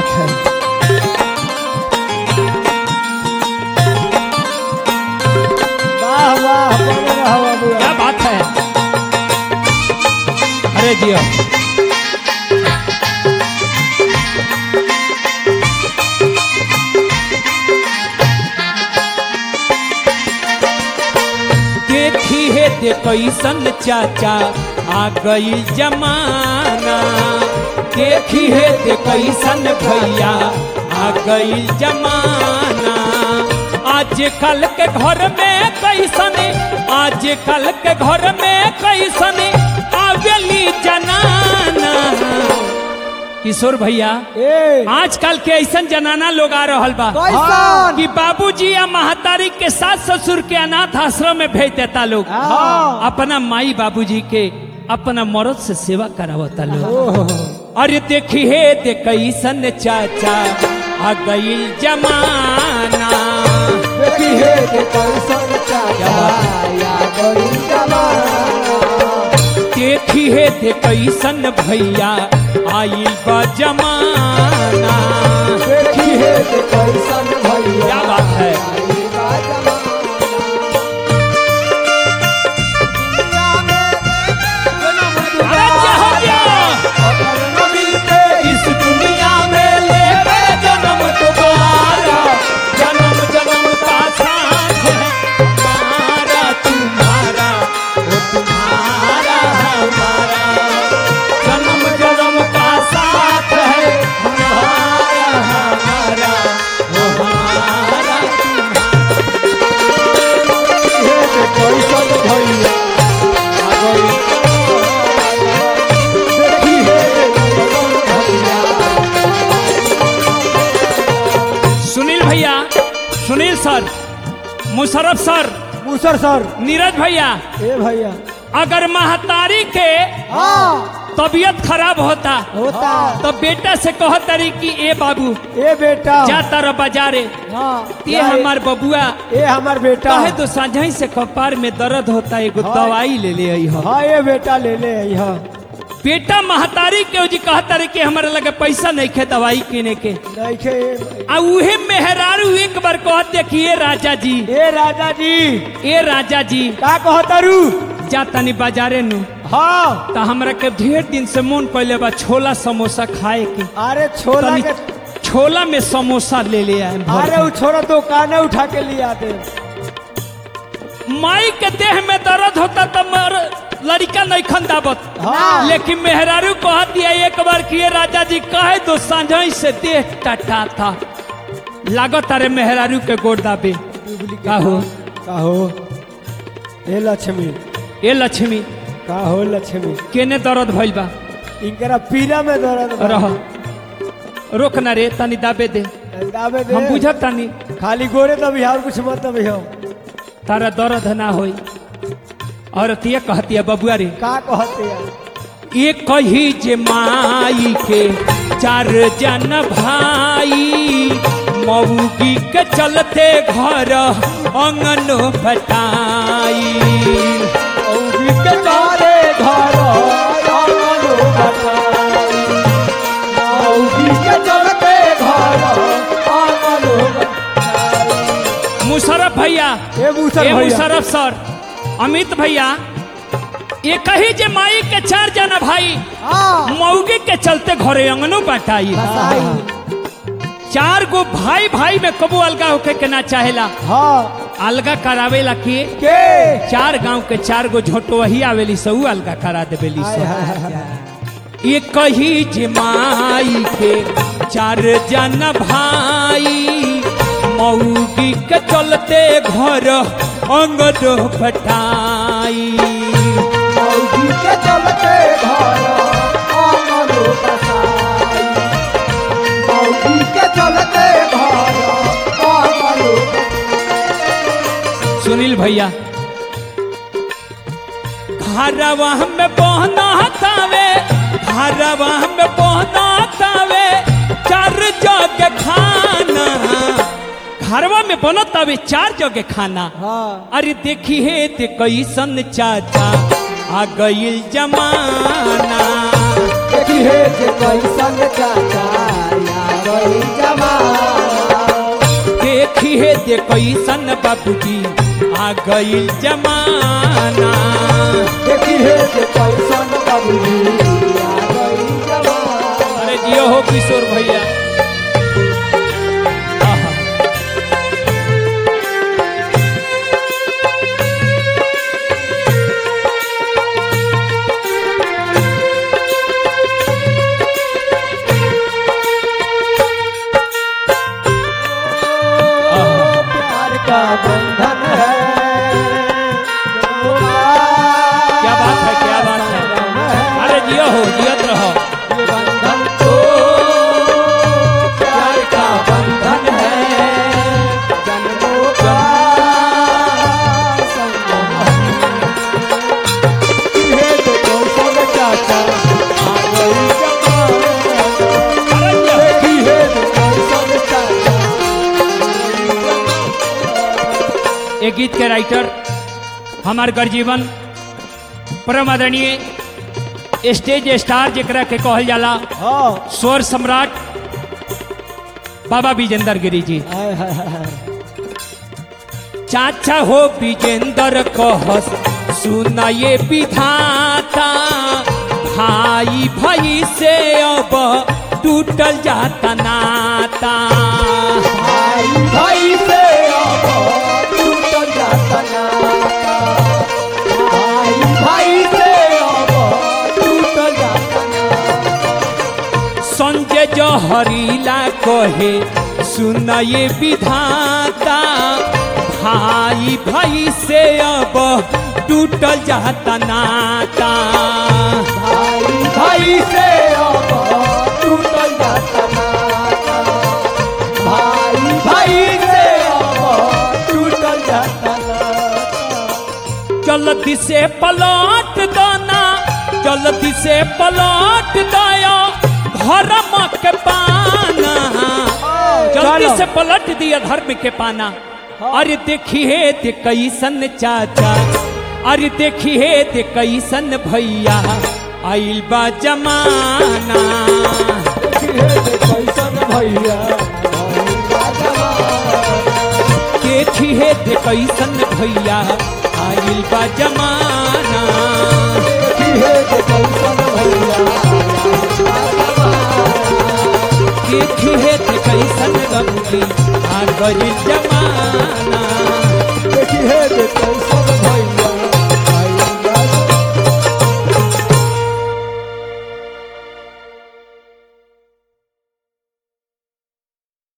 बात है वाह वाह बने रहो बाबू क्या बात है अरे जियो देखी है दे कैसन चाचा आ गई जमाना देखी है दे कैसन भैया आ गई जमाना आज कल के घर में कैसन आज कल के घर में कैसन आवेली जनाना किशोर भैया ए आजकल के ऐसन जनाना लोग आ रहल बा कैसन कि बाबूजी या महतारी के सास ससुर के अनाथ आश्रम में भेज देता लोग हाँ। अपना माई बाबूजी के अपना मर्द से सेवा करावता लोग ओहो अरे देखी हे दे कैसन चाचा आ गई जमाना देखी हे के कैसन चाचा या गई जमाना देखी हे दे कैसन भैया आइल बा जमाना देखी हे के कैसन भैया क्या बात है? आई बा जमाना। अरे क्या हो गया अगर न मिलते इस दुनिया में लेके जन्म दोबारा जन्म जन्म का साथ है हमारा तुम्हारा वो तुम्हारा हमारा जन्म जन्म का साथ है हमारा हमारा वो हमारा हे के कैसन भैया आ गई देखी हे के कैसन भैया सुनील भैया सुनील सर मुशरफ सर मूसर सर नीरज भैया ए भैया अगर महतारी के हाँ तबीयत खराब होता होता तो बेटा से कह तरी कि ए बाबू ए बेटा जा तारा बाजारे हाँ ते हमार बबुआ ए हमार बेटा कहे तो साझा से कपार में दर्द होता एगो हाँ। दवाई ले ले आई हो हाँ ये बेटा ले ले यहाँ बेटा महतारी के जी कहता रहे कि हमारे लगे पैसा नहीं खे दवाई किने के नहीं खे आ उहे मेहरारू एक बार कह देखिए राजा जी ए राजा जी ए राजा जी का कहतारू जा तनी बाजारे नु हाँ तो हमरा के ढेर दिन से मन पहले बा छोला समोसा खाए के अरे छोला तनी के छोला में समोसा ले ले आए भर अरे के। वो छोरा दुकाने उठा के ले आते माई के देह में दर्द होता तो मर लड़का नहीं खन दावत हाँ। लेकिन मेहरारू कह दिया एक बार किए राजा जी कहे तो साझा से देह टटा था लागत अरे मेहरारू के गोड़ दाबे का हो का हो ए लक्ष्मी ए लक्ष्मी का हो लक्ष्मी केने दर्द भइल बा इनकरा पीला में दर्द बा। रह रोक ना रे तनी दाबे दे दाबे दे हम बुझत तनी खाली गोरे दबी और कुछ मत दबी हो तारा दर्द ना होई और तिया कहती है बबुआ रे का कहते हैं ये कही जे माई के चार जन भाई मऊगी के चलते घर अंगन बटाई औगी के तारे घर आंगन बटाई। औगी के चलते घर आंगन बटाई। मुशरफ भैया ए मूसर ए भैया मुशरफ सर अमित भैया ये कही जे माई के चार जन भाई हाँ मऊगी के चलते घरे अंगनो बटाई बसाई। चार गो भाई भाई में कबू अलगा होके के ना चाहेला हाँ अलगा करावेला के के चार गांव के चार गो झोटो वही आवेली सऊ अलगा करा देवेली हाय, सब हाय, हाय, हाय। ये कही जे माई के चार जन भाई मऊगी के चलते घर अंगद बटाई औगी के चलते घर आंगन बसाई। औगी के चलते घर आंगन सुनील भैया घरवा में पहना तावे घरवा में पहना तावे चार जग खाना घरवा में बनत तावे चार जग खाना हाँ अरे देखी हे ते कैसन चाचा आ गईल जमाना देखी हे जे कैसन चाचा या हे दे कैसन बाबूजी आ गईल जमाना देखी है जे कैसन बाबूजी आ गई जवान अरे जियो हो किशोर भैया आहा। आहा। प्यार का बंधन है क्या बात है क्या बात है अरे जियो हो जियत रहो ये बंधन तो प्यार का बंधन है जन्मों का संगम है ये तो कौशल चाचा आ गई जवान अरे जियो। देखी है तो कौशल चाचा एक गीत के राइटर हमार गर्जीवन परम आदरणीय स्टेज स्टार जेकरा के कहल जाला हाँ स्वर सम्राट बाबा विजेंद्र गिरी जी हाय हाय हाय चाचा हो विजेंद्र कहस सुना ये विधाता भाई भाई से अब टूटल जाता नाता भाई भाई से अब टूट जाता नाता भाई भाई से अब टूट जाता नाता संजय जहरीला कहे सुना ये विधाता भाई भाई से अब टूटल जाता नाता भाई भाई से अब टूट जाता नाता भाई भाई से अब टूट जाता नाता जल्दी से पलट दाना जल्दी से पलट दया धर्म के पाना जल्दी चलो। से पलट दिया धर्म के पाना अरे देखिए ते कैसन चाचा अरे देखिए ते कैसन भैया आइल बा जमाना देखिए जे कैसन भैया भाई राजवा देखिए ते कैसन भैया आइल बा जमाना देखिए जे कैसन भैया देखिए ते कैसन गमगी आ गई जमाना देखिए जे कैसन भैया